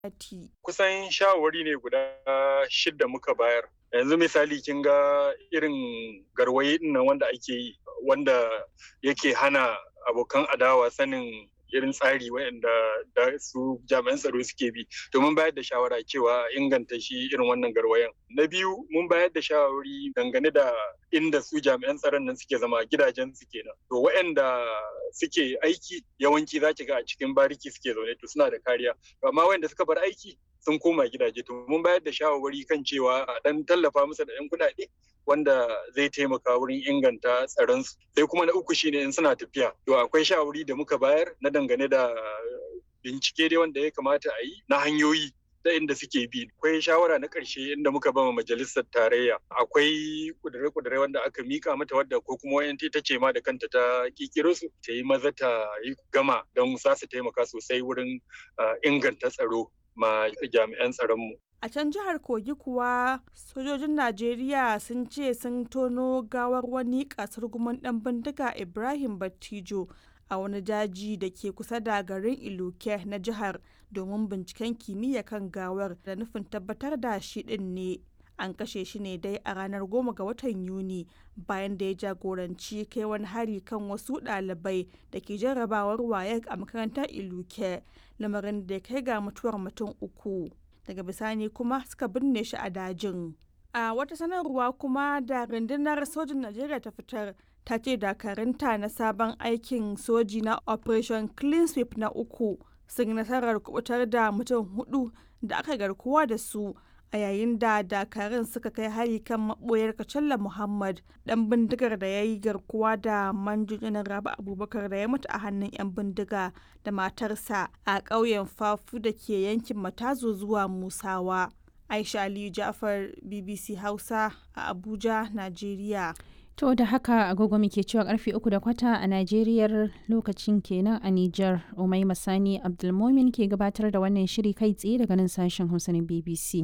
gwamnati. Kusan shawarwari ne guda shidda muka bayar. Yanzu misali kin ga irin garwaye nan wanda ake yi wanda yake hana abokan adawa sanin irin tsari waɗanda da su jami'an tsaro suke bi domin bayar da shawara cewa inganta shi irin wannan garwayan. Na biyu mun bayar da shawari dangane da inda su jami'an tsaron nan suke zama gidajen su kenan. To waɗanda suke aiki yawanci za ki ga a cikin bariki suke zaune to suna da kariya. Amma waɗanda suka bar aiki sun koma gidaje to mun bayar da shawarwari kan cewa a dan tallafa musu da 'yan kuɗaɗe wanda zai taimaka wurin inganta tsaronsu sai kuma na uku shine in suna tafiya to akwai shawari da muka bayar na dangane da bincike dai wanda ya kamata a yi na hanyoyi ta inda suke bi akwai shawara na ƙarshe inda muka bama majalisar tarayya akwai kudure-kudure wanda aka mika mata wadda ko kuma wayan ta ce ma da kanta ta kikiro su ta yi maza ta yi gama don za su taimaka sosai wurin inganta tsaro ma jami'an tsaronmu A can jihar Kogi kuwa sojojin Najeriya sun ce sun tono gawar wani kasar guman ɗan bindiga Ibrahim Battijo a wani daji da ke kusa da garin Iluke na jihar domin binciken kimiyya kan gawar da nufin tabbatar da shi ɗin ne. An kashe shi ne dai a ranar goma ga watan Yuni bayan da ya jagoranci kai wani hari kan wasu ɗalibai da ke jarrabawar wayek a makarantar Iluke, lamarin da ya kai ga mutuwar mutum uku. daga bisani kuma suka binne shi a dajin. A wata sanarwa kuma da rundunar sojin Najeriya ta fitar ta ce dakarunta na sabon aikin soji na Operation Clean Sweep na uku sun nasarar kubutar da mutum hudu da aka garkuwa da su a yayin da dakarun suka kai hari kan maboyar Kacalla Muhammad dan bindigar da ya yi garkuwa da manjojinan Rabi Abubakar da ya mutu a hannun 'yan bindiga da matarsa a ƙauyen Fafu da ke yankin Matazo zuwa Musawa. Aisha Aliyu Ja'far BBC Hausa a Abuja, Najeriya. To da haka agogo muke cewa karfe uku da kwata a Najeriyar lokacin kenan a Nijar Umai Masani Abdulmomin ke gabatar da wannan shiri kai tsaye daga nan sashen Hausa na BBC.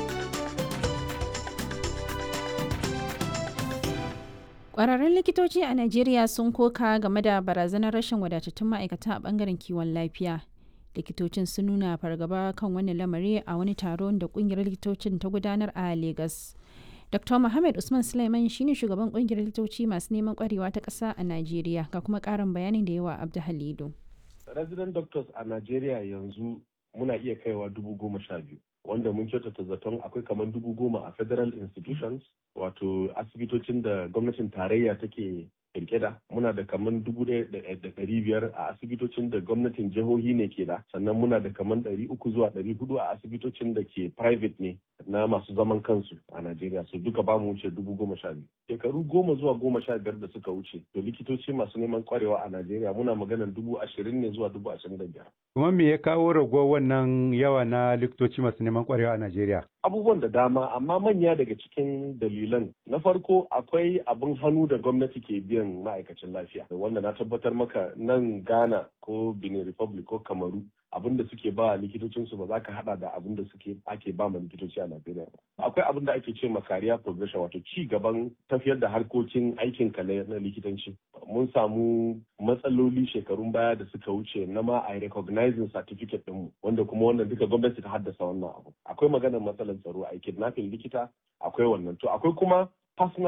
Ƙwararrun likitoci a Najeriya sun koka game da barazanar rashin wadatattun ma'aikata a bangaren kiwon lafiya. Likitocin sun nuna fargaba kan wani lamari a wani taron da ƙungiyar likitocin ta gudanar a Legas. Dr. Muhammad Usman Sulaiman shine shugaban ƙungiyar likitoci masu neman ƙwarewa ta ƙasa a Najeriya ga kuma ƙarin bayanin da yawa Abdu Halidu. Resident doctors a Najeriya yanzu muna iya kaiwa dubu goma sha biyu. wanda mun kyautata zaton akwai kamar dubu goma a federal institutions wato asibitocin da gwamnatin tarayya take kirkira muna da kamar dubu da ɗari biyar a asibitocin da gwamnatin jihohi ne ke da sannan muna da kamar ɗari uku zuwa ɗari hudu a asibitocin da ke private ne na masu zaman kansu a Najeriya su duka ba mu wuce dubu goma sha biyu. Shekaru goma zuwa goma sha biyar da suka wuce to likitoci masu neman kwarewa a Najeriya muna maganar dubu ashirin ne zuwa dubu ashirin da biyar. Kuma me ya kawo raguwar wannan yawa na likitoci masu neman kwarewa a Najeriya? Abubuwan da dama amma manya daga cikin dalilan na farko akwai abin hannu da gwamnati ke biyan ma'aikacin lafiya wanda na tabbatar maka nan Ghana ko Benin Republic ko Kamaru abin da suke ba likitocinsu ba za ka hada da abin da suke ake ba ma likitoci a Najeriya ba. Akwai abin da ake ce ma career progression wato ci gaban tafiyar da harkokin aikin ka na likitanci. Mun samu matsaloli shekarun baya da suka wuce na ma a recognizing certificate ɗinmu wanda kuma wannan duka gwamnati ta haddasa wannan abu. Akwai maganar matsalar tsaro a kidnapping likita akwai wannan to akwai kuma personal